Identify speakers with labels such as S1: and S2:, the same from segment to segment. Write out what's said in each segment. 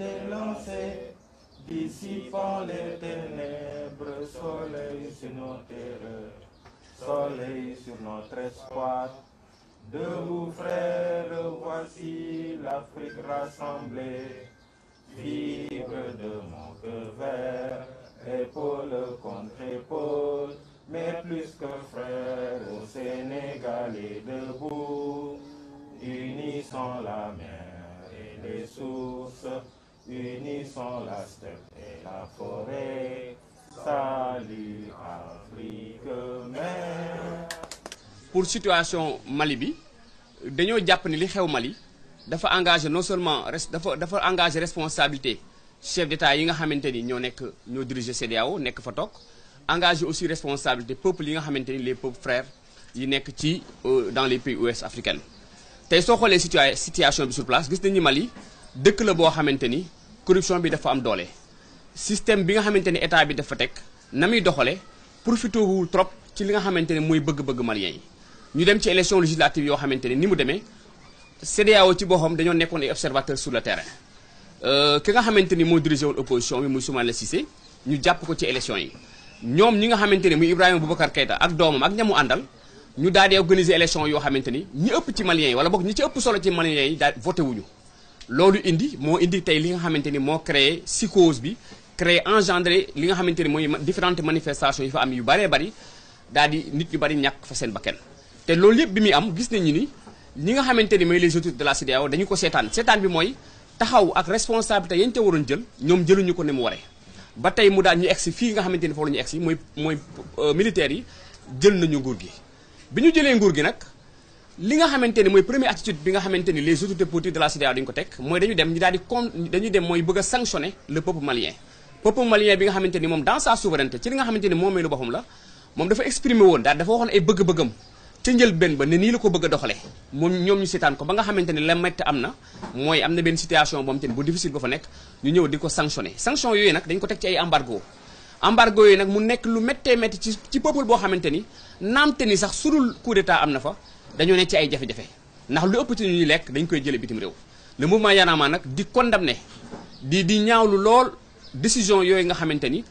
S1: été lancé, dissipant les ténèbres, soleil sur nos terreurs, soleil sur notre espoir. Debout frères, voici l'Afrique rassemblée, fibre de mon cœur vert, épaule contre épaule, mais plus que frères, au Sénégalais debout, unissons la mer et les sources, unissons la steppe et la forêt, salut Afrique mère.
S2: pour situation Mali bi dañoo jàpp ni li xew Mali dafa engagé non seulement res dafa dafa engagé responsabilité chef d'État yi nga xamante ni ñoo nekk ñoo diriger CEDEAO nekk fa toog engagé aussi responsabilité peuple yi nga xamante ni les peuples frères yi nekk ci dans les pays ouest africains tey soo xoolee situa situation bi sur place gis nañu Mali dëkk la boo xamante ni corruption bi dafa am doole système bi nga xamante ni état bi dafa teg na muy doxale profité wul trop ci li nga xamante ne mooy bëgg-bëgg malien yi ñu dem ci élection législative yoo xamante ne ni mu demee CEDEAO ci boppam dañoo nekkoon ay observateurs sur le terrain ki nga xamante ni moo dirigé woon opposition bi muy Soumaïla Cissé ñu jàpp ko ci élection yi ñoom ñi nga xamante ne muy Ibrahima Boubacar Keïta ak doomam ak ñamu àndal ñu daal di organiser élection yoo xamante ni ñi ëpp ci maliens yi wala boog ñi ci ëpp solo ci maliens yi daal voté wuñu loolu indi moo indi tey li nga xamante ni moo créé psychose bi créé engendré li nga xamante ni mooy différentes manifestations yi fa am yu bëree bëri daal di nit ñu bëri ñàkk fa seen bakkan te loolu yëpp bi muy am gis nañu ni ñi nga xamante ni mooy les autorités de la CEDEAO dañu ko seetaan seetaan bi mooy taxaw ak responsabilité yañ te waroon jël ñoom jëluñu ko ne mu waree ba tey mu daal ñu egsi fii nga xamante ni foofu la ñu egsi mooy mooy militaires yi jël nañu nguur gi bi ñu jëlee nguur gi nag li nga xamante ni mooy première attitude bi nga xamante ni les autorités politiques de la CEDEAO dañu ko teg mooy dañu dem ñu daal di con dañuy dem mooy bëgg a sanctionner le peuple malien peuple malien bi nga xamante ni moom dans sa souveraineté ci li nga xamante ni moom meelu boppam la moom dafa exprimer woon daal dafa waxoon ay bëgg-bëggam ca njël benn ba ne nii la ko bëgg a doxalee moom ñoom ñu seetaan ko ba nga xamante ni la métti am na mooy am na benn situation boo xamante ni bu difficile ba fa nekk ñu ñëw di ko sanctionné sanction yooyu nag dañ ko teg ci ay embargo embargo yooyu nag mu nekk lu méttee métti ci ci peuple boo xamante ni naamte ni sax sudul coup d'état am na fa dañoo nekk ci ay jafe-jafe ndax lu ëpp ci ñuy lekk dañ koy jële bitim réew le mouvement Y'en a marre nag di condamné di di ñaawlu lool décision yooyu nga xamante ni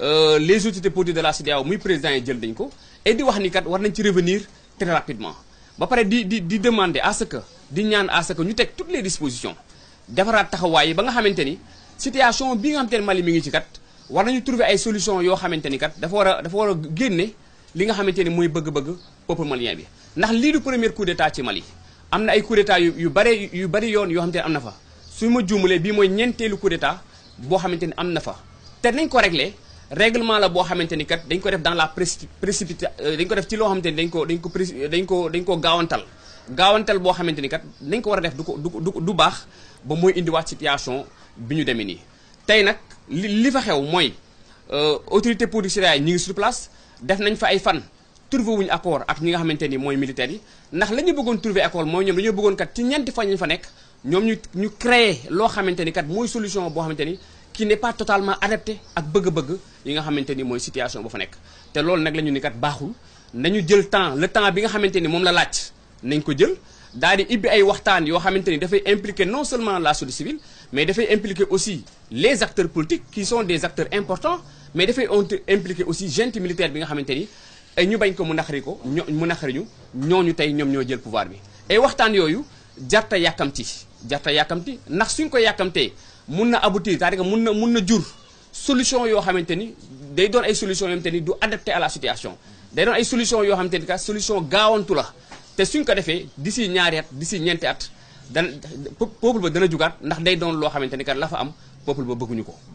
S2: les autorités politiques de la CEDEAO muy président yi jël dañ ko et di wax ni kat war nañ ci revenir très rapidement ba pare di di di demander à ce que di ñaan à ce que ñu teg toutes les dispositions defaraat taxawaay yi ba nga xamante ni situation bi nga xamante ni Mali mi ngi ci kat war nañu trouver ay solutions yoo xamante ni kat dafa war a dafa war a génne li nga xamante ni mooy bëgg-bëgg peuple malien bi ndax lii du premier coup d'état ci Mali am na ay coup d'état yu yu bare yu bari yoon yoo xamante ni am na fa su ma juumalee bii mooy ñeenteelu coup d'état boo xamante ni am na fa te nañ ko réglé règlement la boo xamante ni kat dañ ko def dans la précipita dañ ko def ci loo xamante ni dañ ko dañ ko dañ ko dañ ko gaawantal gaawantal boo xamante ni kat dañ ko war a def du ko du du du baax ba mooy indiwaat situation bi ñu demee nii tey nag li li fa xew mooy autorité politique yi ñi ngi sur place def nañ fa ay fan trouvé wuñu accord ak ñi nga xamante ni mooy militaires yi ndax la ñu bëggoon trouvé accord mooy ñoom dañoo bëggoon kat ci ñeenti fan ñu fa nekk ñoom ñu ñu créé loo xamante ni kat mooy solution boo xamante ni qui n'est pas totalement adapté ak bëgg-bëgg yi nga xamante ni mooy situation ba fa nekk te loolu nag la ñu ni kat baaxul nañu jël temps le temps bi nga xamante ni moom la laaj nañ ko jël daal di ibbi ay waxtaan yoo xamante ni dafay impliquer non seulement la société civile mais dafay impliquer aussi les acteurs politiques qui sont des acteurs importants mais dafay impliquer aussi junte militaire bi nga xamante ni ay ñu bañ ko mu naqari ko ño mu naqari ñu ñooñu tey ñoom ñoo jël pouvoir bi ay waxtaan yooyu jarta yàkkamti jarta yàkkamti ndax suñ ko yàkkamtee mun na aboutir c'est-à-dire que mun na mun na jur solution yoo xamante ni day doon ay solution yoo xamante ni du adapté à la situation day doon ay solution yoo xamante ni ka solution gaawantu la te suñ ko defee d'ici ñaari at d'ici ñeenti at dana peuple ba dana jugaat ndax day doon loo xamante ni kat la fa am peuple ba bëgguñu ko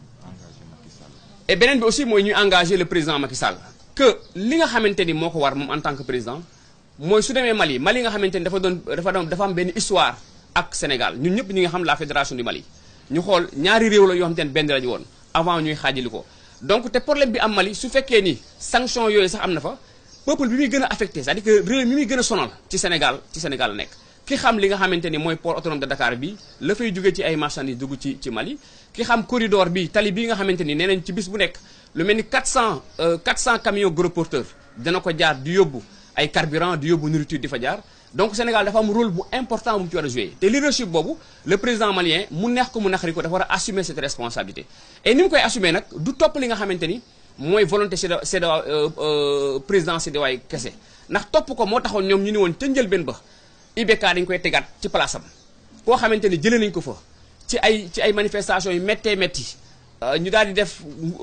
S2: et beneen bi aussi mooy ñuy engagé le président Macky Sall que li nga xamante ni moo ko war moom en tant que président mooy su demee Mali Mali nga xamante ni dafa doon dafa doon dafa am benn histoire ak Sénégal ñun ñëpp ñi nga xam la fédération du Mali ñu xool ñaari réew la yoo xamante ne benn lañu woon avant ñuy xaajali ko donc te problème bi am Mali su fekkee ni sanction yooyu sax am na fa peuple bi muy gën a affecté c'est-à-dire que réew mi muy gën a sonal ci Sénégal ci Sénégal la nekk ki xam li nga xamante ni mooy port autonome de Dakar bi la fay jóge ci ay marchandises dugg ci ci Mali ki xam corridor bi tali bi nga xamante ni nee nañ ci bis bu nekk lu mel ni 400 400 camions gros porteurs dana ko jaar di yóbbu ay carburant di yóbbu nourriture di fa jaar donc Sénégal dafa am rôle bu important bu mu ci war a jouer te leadership boobu le président malien mu neex ko mu naqari ko dafa war a assumer cette responsabilité et ni mu koy assumer nag du topp li nga xamante ni mooy volonté CEDEAO CEDEAO président CEDEAO ay kese ndax topp ko moo taxoon ñoom ñu ni woon ca njëlbéen ba IBK dañu koy tegaat ci place am koo xamante ni jëlee nañu ko fa ci ay ci ay manifestations yu méttee métti ñu daal di def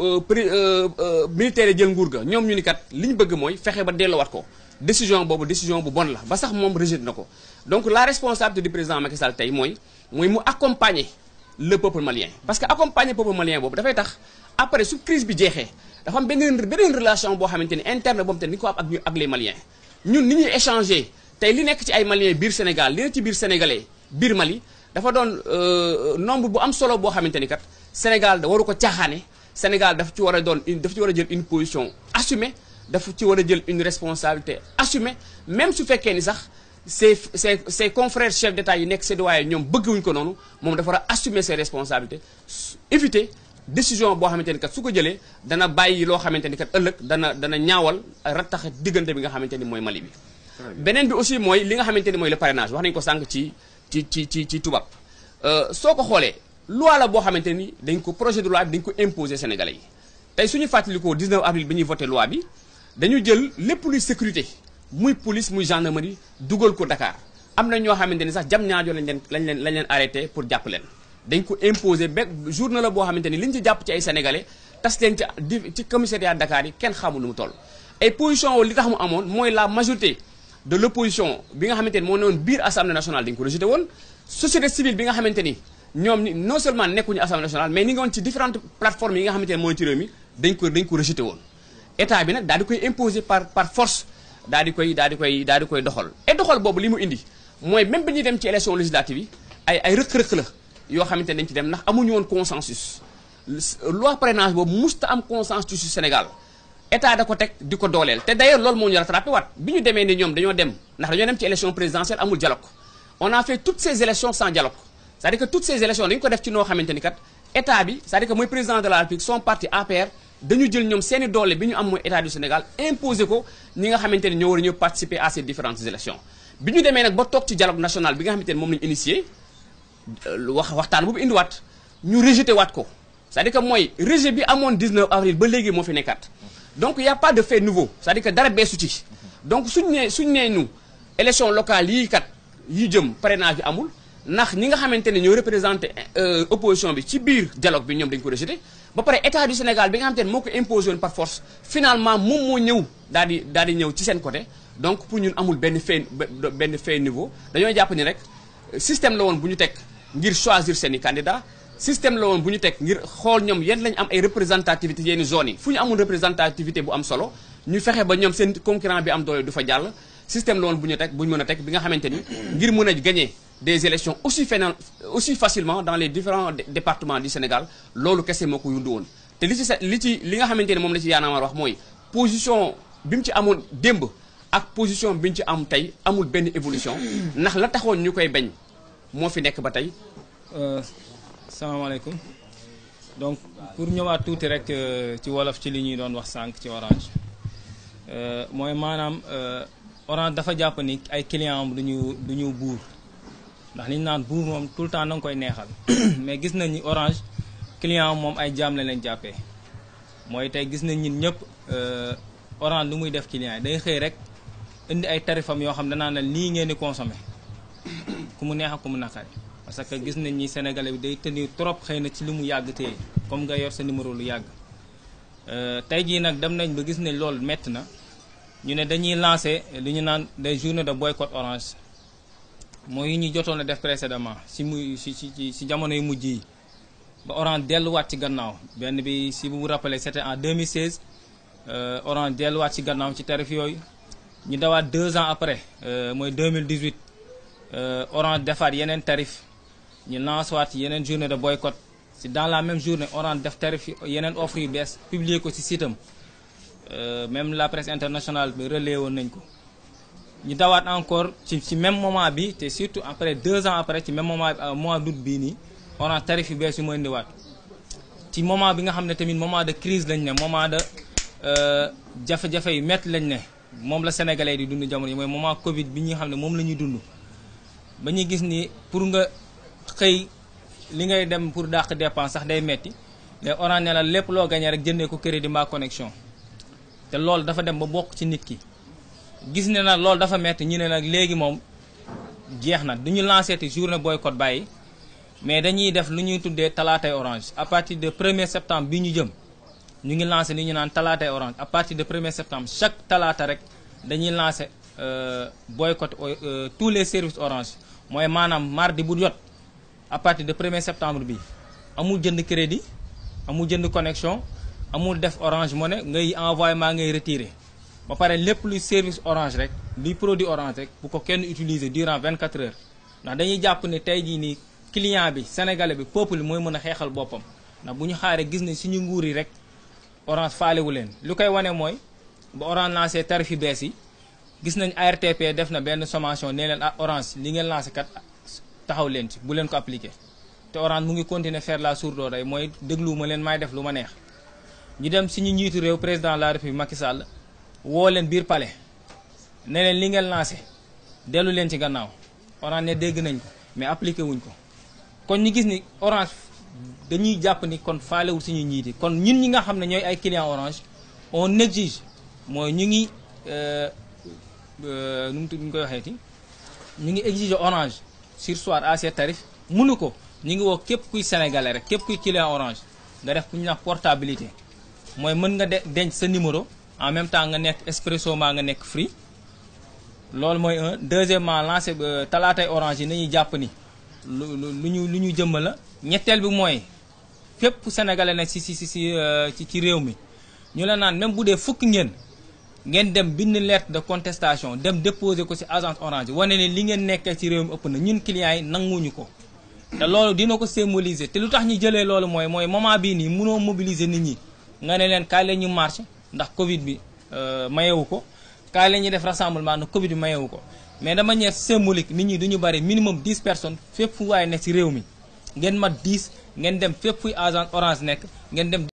S2: militaire jël nguur ga ñoom ñu ni kat li ñu bëgg mooy fexe ba delloowaat ko décision boobu décision bu bon la ba sax moom rejeté na ko donc la responsabilité du président Macky Sall tey mooy mooy mu accompagner le peuple malien parce que accompagner peuple malien boobu dafay tax après su crise bi jeexee dafa am beneen beneen relation boo xamante ni interne boobu te ni ko am ak ak les maliens ñun ni ñuy échanger tey li nekk ci ay maliens biir Sénégal li nekk ci biir sénégalais biir Mali dafa doon nombre bu am solo boo xamante ni kat Sénégal da waru ko caaxaane Sénégal daf ci war a doon une daf ci war a jël une position assumée dafa ci war a jël une responsabilité assumée même su fekkee ni sax ses ses ses confrères chefs d'État yi nekk CEDEAO ñoom bëgguñu ko noonu moom dafa war a assumer ses responsabilités éviter décision boo xamante ni kat su ko jëlee dana bàyyi loo xamante ni kat ëllëg dana dana ñaawal rattax diggante bi nga xamante ni mooy Mali bi. beneen bi aussi mooy li nga xamante ni mooy le parrainage wax nañu ko sànq ci ci ci ci ci tubaab soo ko xoolee loi la boo xamante ni dañ ko projet de loi bi dañ ko imposer Sénégalais yi tey suñu fàttalikoo 19 avril bi ñuy voté loi bi. dañu jël lépp luy sécurité muy police muy gendarmerie dugal ko Dakar am na ñoo xamante ni sax jam ñaajo lañ leen lañ leen lañ leen arrêté pour jàpp leen dañ ko imposer ba journée la boo xamante ni li ñu ci jàpp ci ay sénégalais tas leen ci ci commissariat Dakar yi kenn xamul lu mu toll. ay position li tax mu amoon mooy la majorité de l' opposition bi nga xamante ni moo ne woon biir assemblée nationale dañu ko rejeté woon société civile bi nga xamante ni ñoom ni non seulement nekkuñu assemblée nationale mais ni nga woon ci différentes plateformes yi nga xamante ni mooy ci réew mi dañ ko dañ ko rejeté woon. état bi nag daal di koy imposer par par force daal di koy daal di koy daal di koy doxal et doxal boobu li mu indi mooy même bi ñuy dem ci élection législative yi ay ay rëq-rëq la yoo xamante ne dañ ci dem ndax amuñu woon consensus loi parrainage boobu musta am consensus ci Sénégal état da ko teg di ko dooleel te d'ailleurs loolu moo ñu rattrapé waat bi ñu demee ni ñoom dañoo dem ndax dañoo dem ci élection présidentielle amul dialogue on a fait toutes ces élections sans dialogue c'est-à-dire que toutes ces élections dañu ko def ci noo xamante ni kat état bi c'est-à-dire que mooy président de la République son parti APR dañu jël ñoom seeni doole bi ñu am mooy état du Sénégal imposé ko ñi nga xamante ni ñoo war a ñëw participer à ces différentes élections bi ñu demee nag ba toog ci dialogue national bi nga xamante ni moom lañu initié wax waxtaan boobu indiwaat ñu rejeté waat ko c'est-à-dire que mooy rejet bi amoon 19 avril ba léegi moo fi nekkaat donc y a pas de fait nouveau c'est-à-dire que dara beesu ci donc suñu nee suñu nee ñu élection locale yii kat yi jëm parrainage bi amul ndax ñi nga xamante ne ñoo représenté opposition bi ci biir dialogue bi ñoom dañu ko rejeté ba pare état du Sénégal bi nga xamante ne moo ko imposé woon par force finalement moom moo ñëw daal di daal di ñëw ci seen côté donc pour ñun amul benn fait benn fait nouveau dañoo jàpp ni rek système la woon bu ñu teg ngir choisir seen i candidat système la woon bu ñu teg ngir xool ñoom yan lañu am ay représentativité yenn zones yi fu ñu amul représentativité bu am solo ñu fexe ba ñoom seen concurrent bi am doole du fa jàll système la woon bu ñu teg bu ñu mën a teg bi nga xamante ni ngir mën a gagner des élections aussi fena aussi facilement dans les différents départements du Sénégal loolu kese moo ko yundu woon te li ci li ci li nga xamante ni moom la ci yaanaamar wax mooy position bi mu ci amoon démb ak position bi ñu ci am tey amul benn évolution ndax la taxoon ñu koy bañ moo fi nekk ba tey
S3: salaamaaleykum donc pour ñëwaat tuuti rek ci wolof ci li ñuy doon wax sànq ci orange mooy maanaam orange dafa jàpp ni ay client am duñu du ñu buur ndax li ñu naan buur moom tout le temps da nga koy neexal mais gis nañ ni orange client am moom ay jaam la leen jàppee mooy tey gis nañ ñun ñëpp orange lu muy def client yi day xëy rek indi ay tarifam yoo xam danaa ne lii ngeen di consommer ku mu neex ak ku mu naqari parce que gis nañ ni sénégalais bi day tenir trop xëy na ci li mu yàgg téye comme nga yor sa numéro lu yàgg tey jii nag dem nañ ba gis ne loolu métti na ñu ne dañuy lancer li ñu naan des journées de boycott orange mooy yi ñu jotoon a def précédemment si muy si si si jamono yu mujj yi ba orange delluwaat ci gannaaw benn bi si bu mu rappelé c'était en 2016 orange delluwaat ci gannaaw ci tarif yooyu ñu dawaat deux ans après mooy 2018 orange defaat yeneen tarif ñu lancé waat yeneen journée de boycott si dans la même journée orange def tarif yeneen offre yu bees publier ko si site am même la presse internationale bi relayé woon nañ ko ñu dawaat encore ci ci même moment bi te surtout après deux ans après ci même moment mois d'août bii nii orange tarif yu bees yu mu indiwaat ci moment bi nga xam ne tamit moment de crise lañ ne moment de jafe-jafe yu métti lañ ne moom la sénégalais di dund jamono yi mooy moment Covid bi ñuy xam ne moom la ñuy dund ba ñuy gis ni pour nga xëy li ngay dem pour dàq dépense sax day metti mais Orange ne la lépp loo gagné rek jëndee ko crédit mbaa connexion te loolu dafa dem ba bokk ci nit ki gis ne nag loolu dafa metti ñu ne nag léegi moom jeex na du ñu lancé te journée boycott bàyyi mais dañuy def lu ñuy tuddee talaatay orange à partir de 1er septembre bi ñu jëm ñu ngi lancé li ñu naan talaatay orange à partir de 1er septembre chaque talaata rek dañuy lancé boycott tous les services orange mooy maanaam mardi bu jot à partir de 1er septembre bi amul jënd crédit amul jënd connexion amul def orange money ngay envoyé maa ngay retiré ba pare lépp luy service orange rek luy produit orange rek bu ko kenn utiliser durant 24 heures ndax dañuy jàpp ne tey jii nii client bi sénégalais bi peuple mooy mën a xeexal boppam ndax bu ñu xaaree gis ne suñu nguur yi rek orange faalewu leen lu koy wane mooy ba orange lancé tarif yu bees yi gis nañ ARTP def na benn sommation nee leen ah orange li ngeen lancé kat taxaw leen ci bu leen ko appliqué te orange mu ngi continuer faire la sourde oreille mooy dégluwuma leen may def lu ma neex ñu dem suñu njiitu réew président de la république Macky Sall woo leen biir palais ne leen li ngeen lancé dellu leen ci gannaaw orange ne dégg nañ ko mais appliqué wuñ ko kon ñu gis ni orange dañuy jàpp ni kon faalewul suñu njiiti kon ñun ñi nga xam ne ñooy ay client orange on exige mooy ñu ngi nu mu tudd ñu koy waxeeti ñu ngi exiger orange sursoir à ces tarifs mënu ko ñu ngi woo képp kuy sénégalais rek képp kuy client orange nga def ku ñu wax portabilité mooy mën nga de denc sa numéro en même temps nga nekk expresso maa nga nekk free loolu mooy un deuxièmement lancé talaatay orange yi nañuy jàpp ni lu lu ñu lu ñu jëmma la ñetteel bi mooy fépp sénégalais nekk si si si si ci réew mi ñu la naan même bu dee fukk ngeen ngeen dem bind lettre de contestation dem déposer ko ci agence orange wane ne li ngeen nekkee ci réew mi ëpp na ñun clients yi nanguwuñu ko te loolu dina ko symboliser te lu tax ñu jëlee loolu mooy mooy moment bii nii mënoo mobiliser nit ñi nga ne leen kaay la ñu marché ndax Covid bi mayewu ko kaay la ñuy def rassemblement ndax Covid bi mayewu ko mais de manière symbolique nit ñi du ñu bari minimum 10 personnes fépp fu waaye nekk ci réew mi ngeen mat 10 ngeen dem fépp fuy agence orange nekk ngeen dem